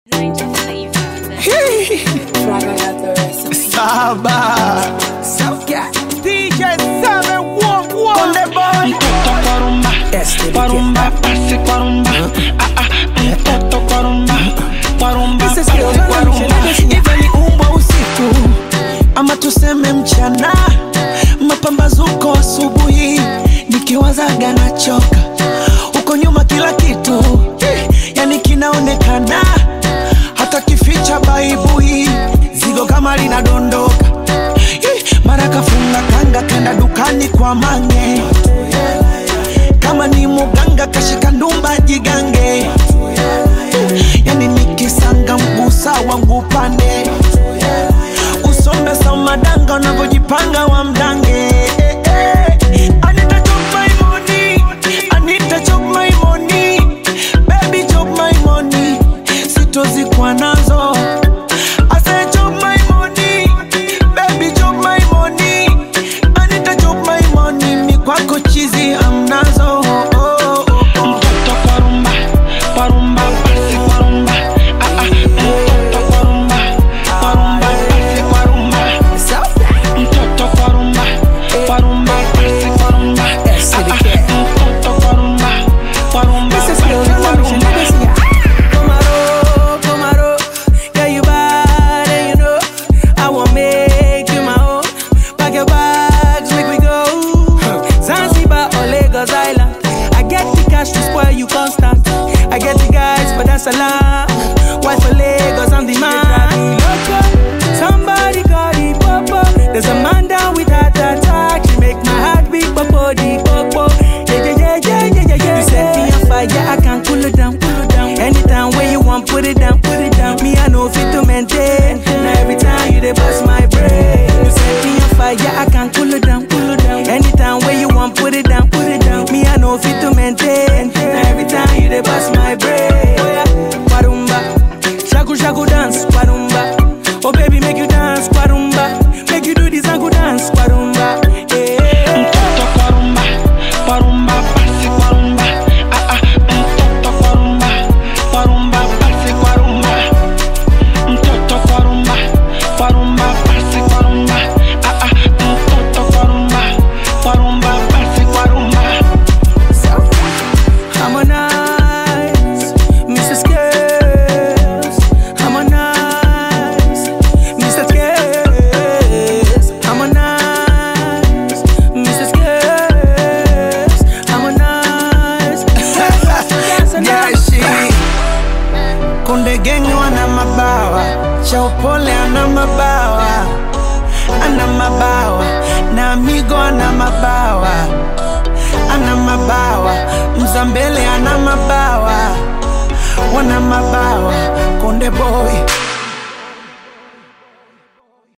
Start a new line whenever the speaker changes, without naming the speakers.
Saba DJ Seven One One the boy
Mtoto kwa rumba, kwa rumba, pasi kwa rumba. Ah, ah, mtoto kwa rumba, kwa rumba,
This is
pasi
Lil
kwa
Jon
rumba.
Richard. Iwe ni umbwa usiku ama tuseme mchana, mapambazuko asubuhi, nikiwazaga nachoka huko nyuma, kila kitu eh, yani kinaonekana, hata kificha baibui, zigo kama linadondoka Eh, mara kafunga kanga kenda dukani kwa mange, kama ni muganga kashika ndumba jigange yani nikisanga mgusa wangu upande usombe samadanga unavyojipanga wa mdange I need to chop my money. I need to chop my money. Baby, chop my money. Sitozikwa nazo I say chop my money. Baby, chop my money. I need to chop my money. Mi kwako chizi amnazo oh, oh, oh.
Mtoto kwa rumba, kwa rumba, pasi kwa rumba. Ah, ah, mtoto kwa rumba, kwa rumba, pasi kwa rumba. Mtoto kwa rumba, kwa rumba, pasi kwa rumba. Ah, ah, mtoto kwa rumba, kwa rumba, pasi kwa rumba.
Tomorrow, tomorrow, girl you bad and you know I want make you my own. Pack your bags, make we go. Zanzibar or Lagos Island. I get the cash to spoil you constant. I get the guys, but that's a lie. Why for Lagos, I'm the man. Somebody call the popo. There's a man down with heart attack. She make my heart beat, popo the popo. Yeah, yeah, yeah, yeah, yeah, yeah, yeah. You set me on fire, I can cool it down, cool it down. Anytime when you want, put it down, put it down. Me, I know fit to maintain. Now every time you dey bust my brain. You set me on fire, I can cool it down, cool it down. Anytime when you want, put it down, put it down. Me, I know fit to maintain. Now every time you dey bust my brain. Oh yeah, Kwarumba, shaku shaku dance, Kwarumba. Oh baby, make you dance, Kwarumba. Make you do this and go dance, Kwarumba. Yeah.
Mtoto kwa rumba, kwa rumba, pasi kwa rumba. Ah, ah, mtoto kwa rumba, kwa rumba, pasi kwa rumba. Mtoto kwa rumba, kwa rumba, pasi kwa rumba. Ah, ah, mtoto kwa rumba, kwa rumba, pasi kwa rumba.
Harmonize, Mr. Skills. Harmonize, Mr. Skills. Harmonize, Mr. Skills. Harmonize.
jeshi kunde gengi wana mabawa cha upole ana mabawa ana mabawa na amigo ana mabawa ana mabawa mzambele ana mabawa wana mabawa konde boy